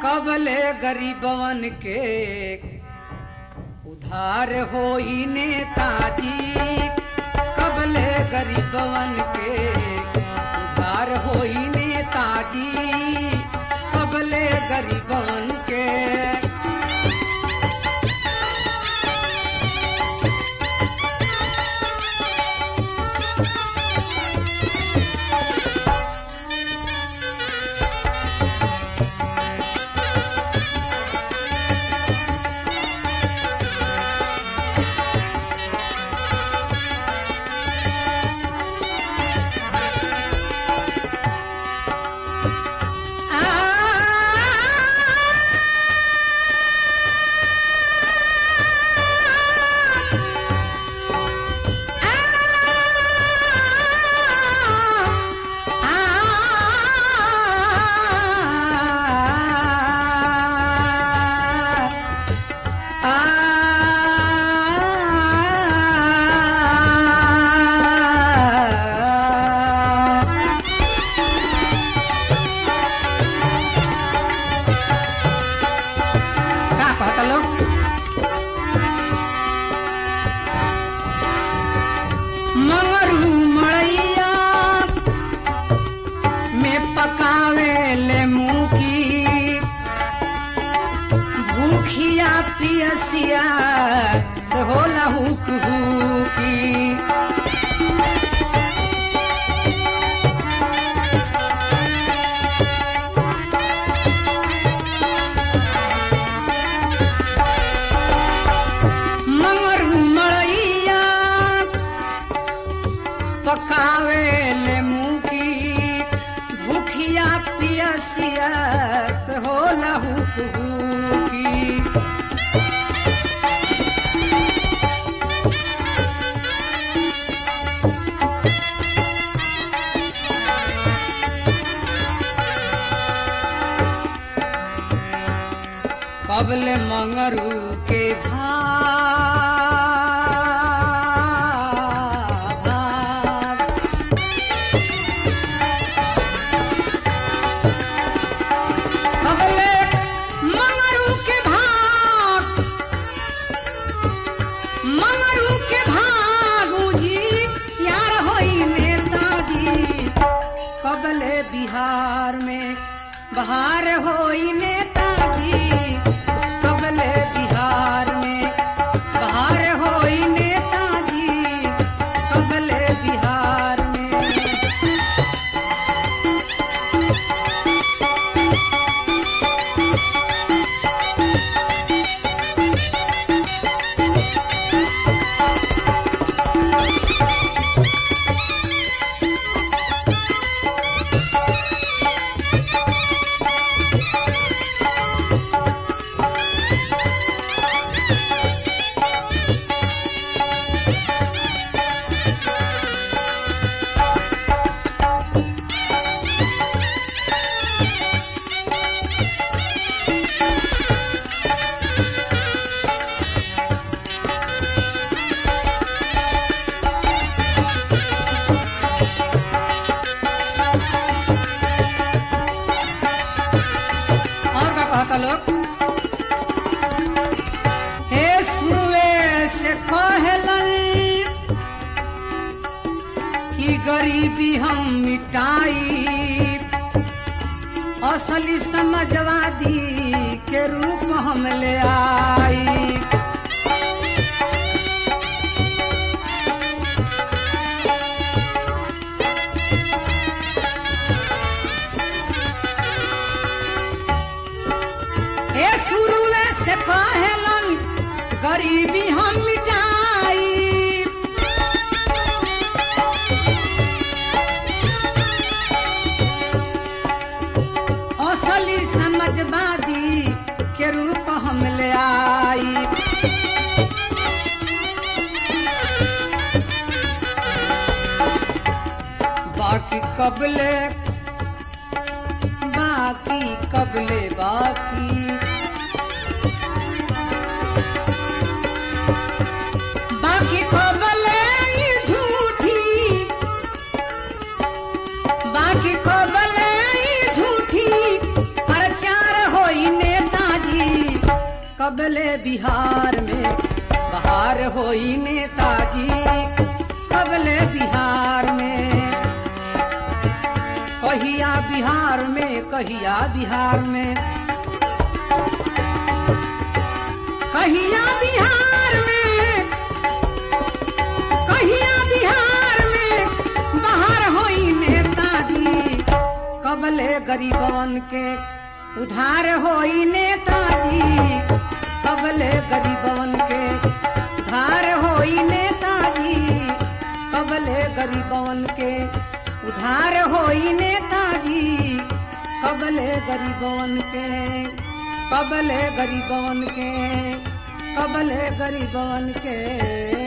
कबले गरीबवन के उधार होई नेताजी कबले गरीबवन के उधार होई नेताजी कबले गरीबवन के का कहता लोग मंगरू मड़ैया में पकावे ले मुखी भूखिया पियसिया से होला हुक हुकी मंगरू मड़ैया पकावे ले मुकी भूखिया पियसिया से होला हुक हुकी कबले मंगरू के भाग कबले मंगरू के भाग मंगरू के भागू जी यार होई नेताजी कबले बिहार में बहार होई नेताजी कबले बिहार में बहार होई नेताजी कबले बिहार में और का कहता लोग हे सुरवे से कहलन कि गरीबी हम मिटाई असली समझवादी के रूप हम ले आई हे शुरुए से कहलन गरीबी हम मिटाई असली समझवादी के रूप हम ले आई बाकी कबले बाकी कबले बाकी बाकी कबले ई झूठी बाकी कबले ई झूठी प्रचार होई कबले बिहार में बहार होई नेताजी कबले बिहार में कहिया बिहार में कहिया बिहार में कहिया बिहार में कहिया बिहार में बाहर होई नेताजी कबले गरीबन के उधार होई नेताजी कबले गरीबन के उधार होई नेताजी कबले गरीबन के उधार होई नेताजी कबले गरीबन के कबले गरीबन के कबले गरीबन के